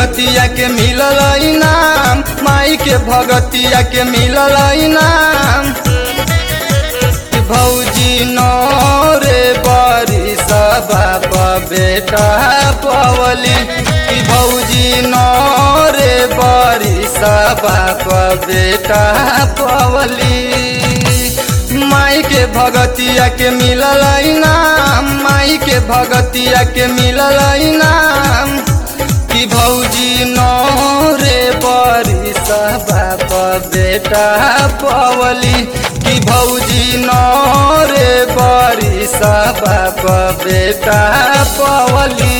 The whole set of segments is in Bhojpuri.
भगतिया के मिलल इनाम माई के भगतिया के मिलल इनाम भौजी नौरे बरी बाप बेटा पवली कि भौजी नौरे बरी बाप बेटा पवली माई के भगतिया के मिलल इनाम माई के भगतिया के मिलल इनाम कि भौजी नौरे बरी बाप बेटा पवली कि भौजी नौरे बरी बाप बेटा पवली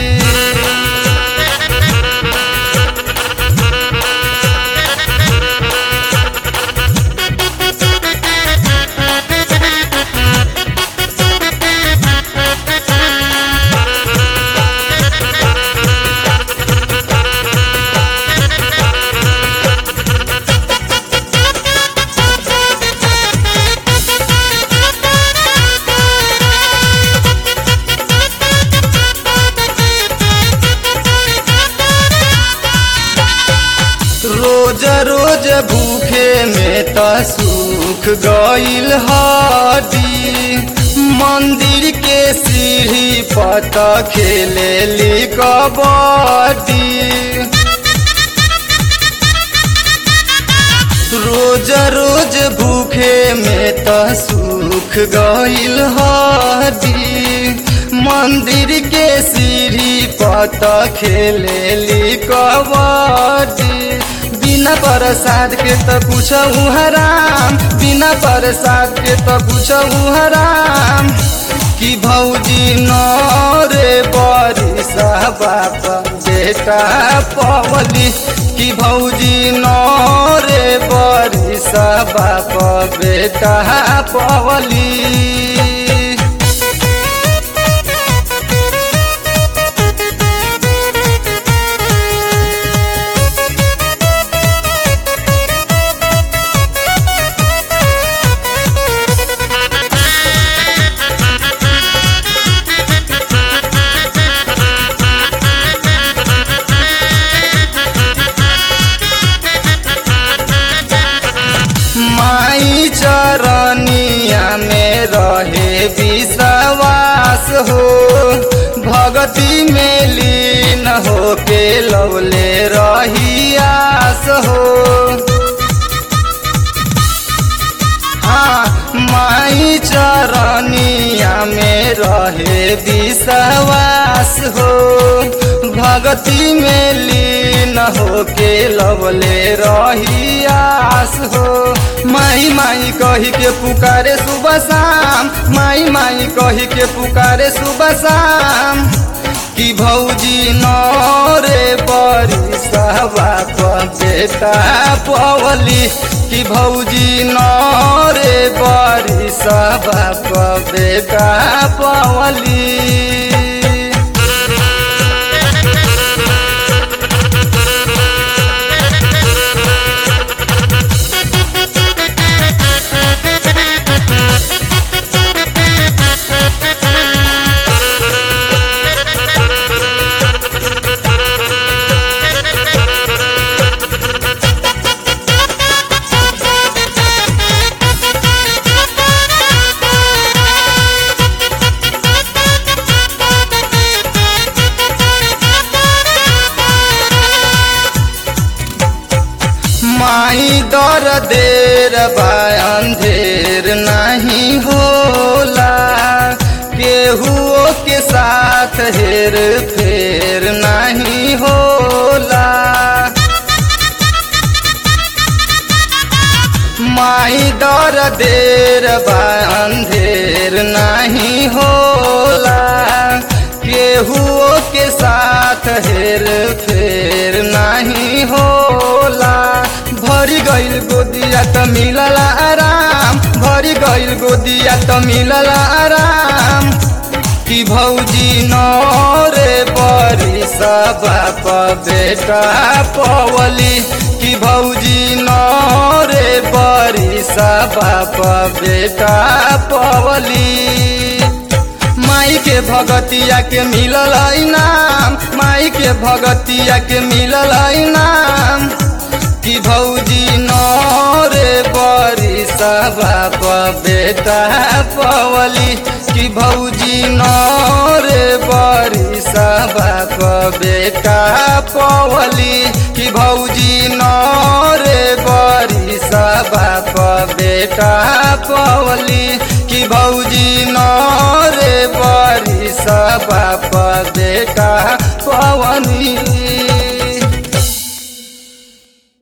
रोज रोज भूखे में त सुख गईल हडी मंदिर के सीढ़ी पत खेले ली कबड्डी रोज रोज भूखे में त सुख गईल हडी मंदिर के सीढ़ी पत खेले ली कबड्डी बिना प्रसाद के त कुछ हराम बिना प्रसाद के त कुछ हराम कि भौजी नरे बरी बाप बेटा पवली कि भौजी नरे बरी बाप बेटा पवली माई चरनिया में रहे विश्वास हो भगती में लीन हो के लौले रही आस हो हाँ माई चरनिया में रहे विश्वास हो भगती में लीन हो के लवले रही आस हो माई माई कही के पुकारे सुबह शाम माई माई कही के पुकारे सुबह शाम कि भौजी नरे बरी बाप बेटा पवली कि भौजी नरे बरी बाप बेटा पवली माई दर देर बा अंधेर नहीं होला केहुओ के साथ हेर फेर नहीं होला माई डर देर बा अंधेर नहीं होला केहुओ के साथ हेर फेर नहीं होला भरी गईल गोदिया त मिलल आराम भरी गईल गोदिया त मिलल आराम कि भौजी नरे बरी बाप बेटा पवली कि भौजी नरे बरी बाप बेटा पवली माई के भगतिया के मिलल इनाम माई के भगतिया के मिलल इनाम कि भौजी नरे बरी बाप बेटा पवली कि भौजी नरे बरी बाप बेटा पवली कि भौजी नरे बरी बाप बेटा पवली कि भौजी नरे बरी बाप बेटा पवनी